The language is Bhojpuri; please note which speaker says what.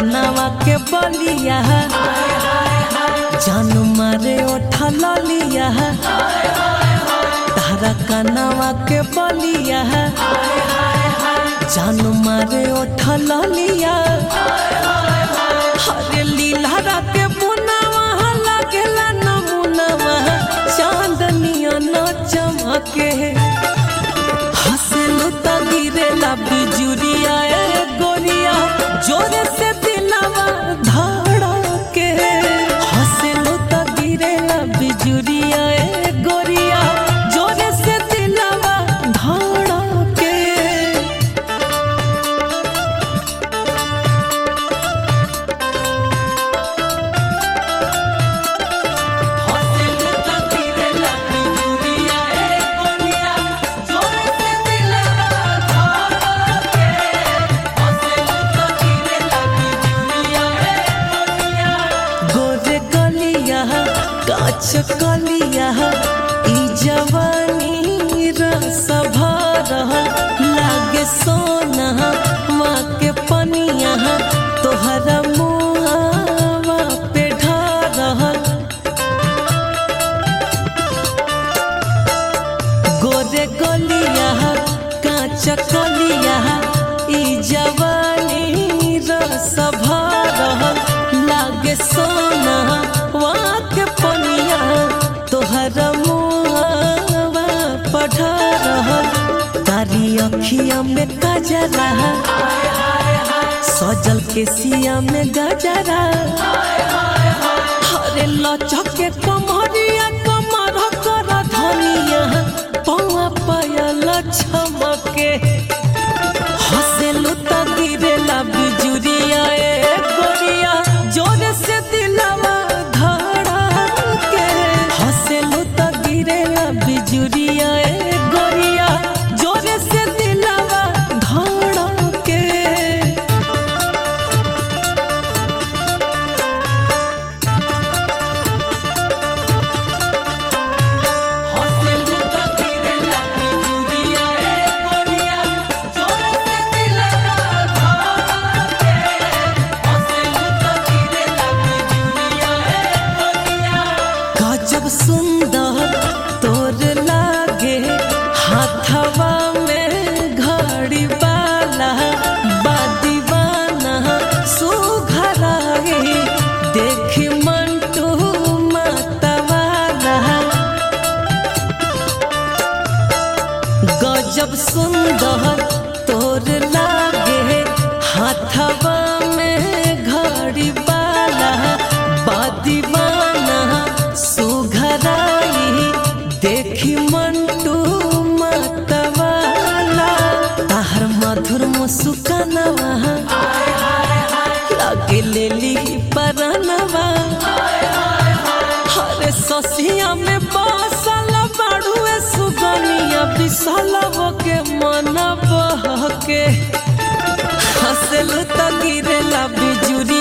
Speaker 1: कनावा के बलिया जान मारे ओठा ललिया तारा कनावा के बलिया जान मारे ओठा ललिया हरे लीला के बुनावा लागेला नमुनावा चांदनिया न चमके हंसलू त गिरेला बिजुरिया ए गोरिया जोरे से दिलवा धड़के हंसलू त गिरेला बिजुरिया ए गोरिया जोरे से दिलवा धड़के हंसलू त गिरेला बिजुरिया ए गोरिया जोरे से दिलवा धड़के हंसलू त गिरेला बिजुरिया ए गोरिया गोरे गलिया काच कलिया ई जवानी रस भरल लागे सोना माँ के पनिया तोहरा मुआवा पे ढरल गोरे गलिया काच कलिया ई जवानी रस भरल लागे सोना वहाँ के पनिया तोहर मुआवा पढ़ल कारी अखिया में गजरा सजल के सिया में गजरा हरे लचक के कमरिया कमर कर धनिया पौआ पायल छमके हंसेलू त गिरेला बिजुरिया ए गोरिया जोरे से दिलवा धड़के हंसेलू त गिरेला बिजुरिया ए गोरिया जोरे से दिलवा धड़के हंसलू त गिरेला बिजुरिया ए गोरिया जोरे से दिलवा धड़के हंसलू त गिरेला बिजुरिया ए गोरिया गजब सुंदर तोर लागे हाथवा में घड़ी वाला बादीवाना सुघराए देखी मंटू मतवाला गजब सुंदर तोर लागे हाथवा में घड़ी वाला बादीवाना सुघराई देखी मंटू मतवाला ताहर मधुर मुस्कानवा लागे लेली परनवा हरे ससिया में बसल बाड़ुए सुगनिया बिसलव के मन बहके हंसलू त गिरेला बिजुरी